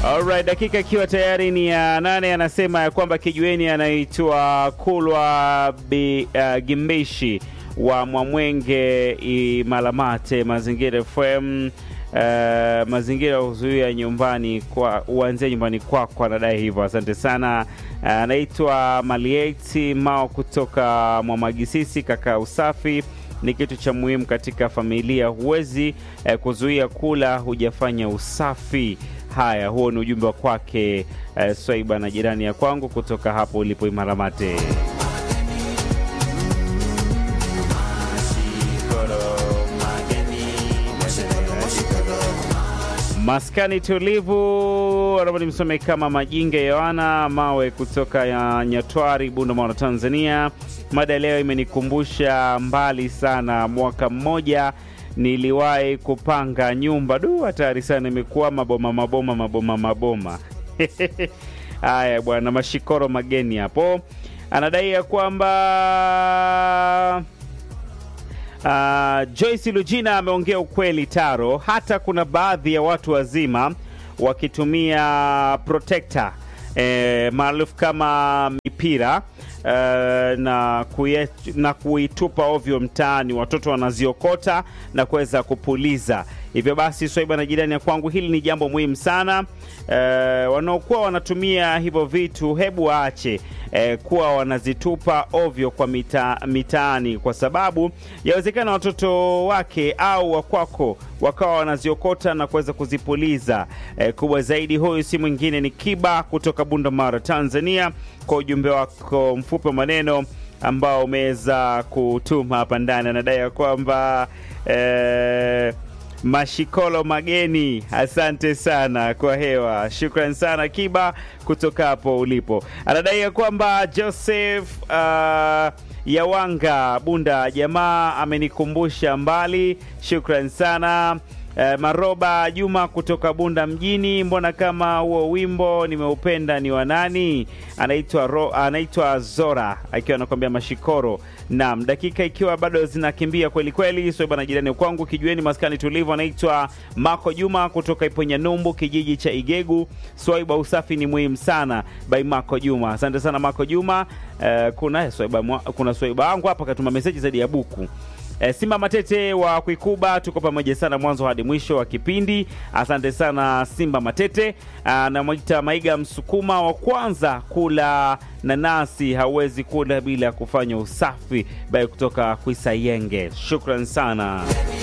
Alright, dakika ikiwa tayari ni ya nane, anasema ya kwamba kijueni anaitwa Kulwa Bi, uh, Gimbishi wa Mwamwenge Imalamate Mazingira FM. Uh, mazingira huzuia nyumbani kwa uanzia nyumbani kwako, anadai hivyo. Asante sana. Anaitwa uh, Malieti Mao kutoka Mwamagisisi. Kaka, usafi ni kitu cha muhimu katika familia. Huwezi eh, kuzuia kula hujafanya usafi. Haya, huo ni ujumbe wa kwake eh, Swaiba na jirani ya kwangu kutoka hapo ulipo Imaramate. Maskani tulivu anaomba nimsome kama Majinge Yohana Mawe kutoka ya Nyatwari, Bunda, Tanzania. Mada ya leo imenikumbusha mbali sana. Mwaka mmoja niliwahi kupanga nyumba, du, hatari sana, imekuwa maboma maboma maboma maboma. Haya bwana, mashikoro mageni hapo, anadai ya kwamba Uh, Joyce Lujina ameongea ukweli Taro. Hata kuna baadhi ya watu wazima wakitumia protector eh, maarufu kama mipira eh, na, kuye, na kuitupa ovyo mtaani, watoto wanaziokota na kuweza kupuliza. Hivyo basi, Swaiba na jirani ya kwangu, hili ni jambo muhimu sana. Eh, wanaokuwa wanatumia hivyo vitu, hebu waache eh, kuwa wanazitupa ovyo kwa mita, mitaani, kwa sababu yawezekana watoto wake au wakwako wakawa wanaziokota na kuweza kuzipuliza. Eh, kubwa zaidi, huyu si mwingine ni Kiba kutoka Bunda Mara, Tanzania, kwa ujumbe wako mfupi wa maneno ambao umeweza kutuma hapa ndani. Anadai ya kwamba eh, Mashikolo mageni, asante sana kwa hewa. Shukran sana Kiba kutoka hapo ulipo. Anadai ya kwamba Joseph uh, Yawanga Bunda, jamaa amenikumbusha mbali. Shukran sana. Uh, Maroba Juma kutoka Bunda mjini, mbona kama huo wimbo nimeupenda ni wa nani? Anaitwa anaitwa Zora akiwa anakwambia Mashikoro. Naam, dakika ikiwa bado zinakimbia kweli kweli, so bana, jirani kwangu kijueni, maskani tulivu, anaitwa Mako Juma kutoka Iponya Numbu, kijiji cha Igegu. Swaiba, usafi ni muhimu sana, by Mako Juma. Asante sana Mako Juma. Uh, kuna Swaiba, kuna Swaiba wangu hapa katuma meseji zaidi ya buku E, Simba Matete wa Kuikuba, tuko pamoja sana mwanzo hadi mwisho wa kipindi. Asante sana Simba Matete. Namwita Maiga Msukuma wa kwanza kula nanasi, hauwezi kula bila kufanya usafi, bai kutoka Kwisayenge. Shukran sana.